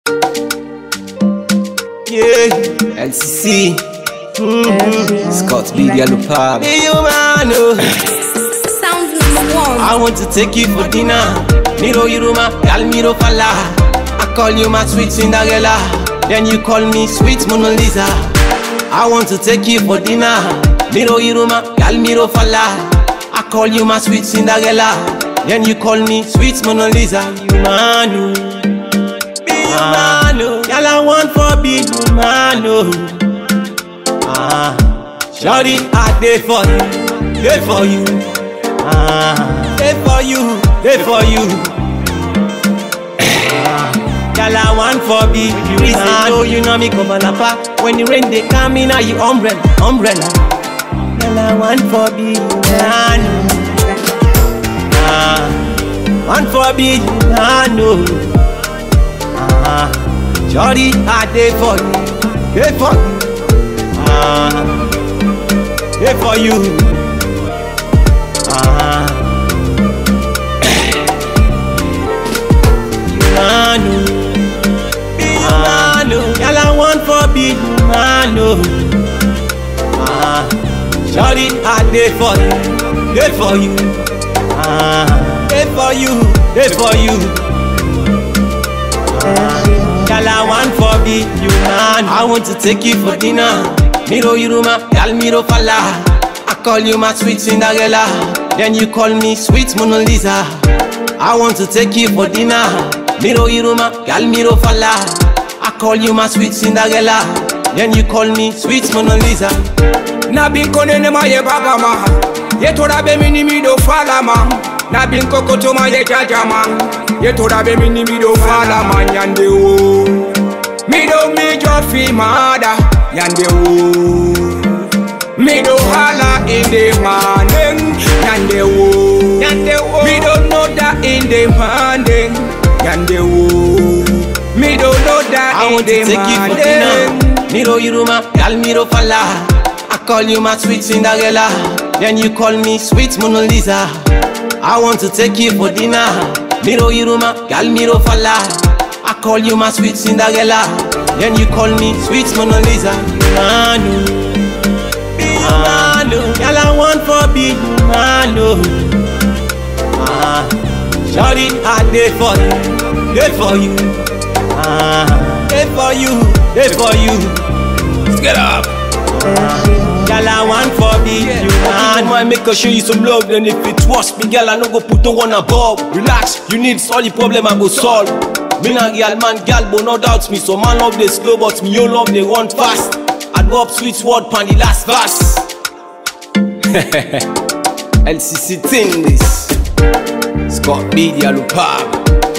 Yeah, LCC. Mm-hmm. Scott B. Yellow Pop. Hey, you man, oh. Sound number one. I want to take you for dinner. Miro Yuruma, Gal Miro Fala. I call you my sweet Cinderella. Then you call me sweet Mona Lisa. I want to take you for dinner. Miro Yuruma, Gal Miro Fala. I call you my sweet Cinderella. Then you call me sweet Mona Lisa. You man, oh. Be you man, oh. Girl, I want for be you man, oh. Ah, Shorty, I dey for you, dey for you. Ah, dey for you, dey for you. Ah, Girl, I want for be you. Reason know you know me come alapa. When the rain dey come in, you umbrella, umbrella. Girl, I want for be you, man. Ah, want for be you, man. Oh. Ah, Shorty, I dey for you, dey for you. Ah, dey for you. Ah, you man, oh. be you man, oh. Girl, I want for be you man, oh. Ah, Shorty, I dey for you, dey for you. Ah, dey for you, dey for you. Girl, I want for be you man. I want to take you for dinner. Miro Yuruma, Gal Miro Fala. I call you my sweet Cinderella. Then you call me sweet Mona Lisa. I want to take you for dinner. Miro Yuruma, Gal Miro Fala. I call you my sweet Cinderella. Then you call me sweet Mona Lisa. na bin kone ne ma ye baba ma ye tora be mini mi do fala ma na bin kokoto ma ye jaja ma ye tora be mini mi do fala ma nyande wo mi do mi jo fi mada nyande wo mi do hala in the morning nyande wo nyande wo mi do know that in the morning nyande wo mi do know that I in want the to take you for morning dinner. Miro Yuruma, Gal Miro Fala. I call you my sweet Cinderella. Then you call me sweet Mona Lisa. I want to take you for dinner. Miro Yuruma, Gal Miro Fala. I call you my sweet Cinderella. Then you call me sweet Mona Lisa. You man, oh. be you man, oh. Girl, I want for be you man, oh. Ah, Shorty, I dey for you, dey for you. Ah, dey for you, dey for you. Let's get up. Girl, I want for be you man. Man, make I show you some love, then if it was me, girl, I no go put no one above. Relax, you need solve the problem, I go solve. Me na girl, man, girl, but no doubt me. So man love they slow, but me you love they want fast. I go up sweet word pan the last verse. LCC thing this. Scott B, the Alupab.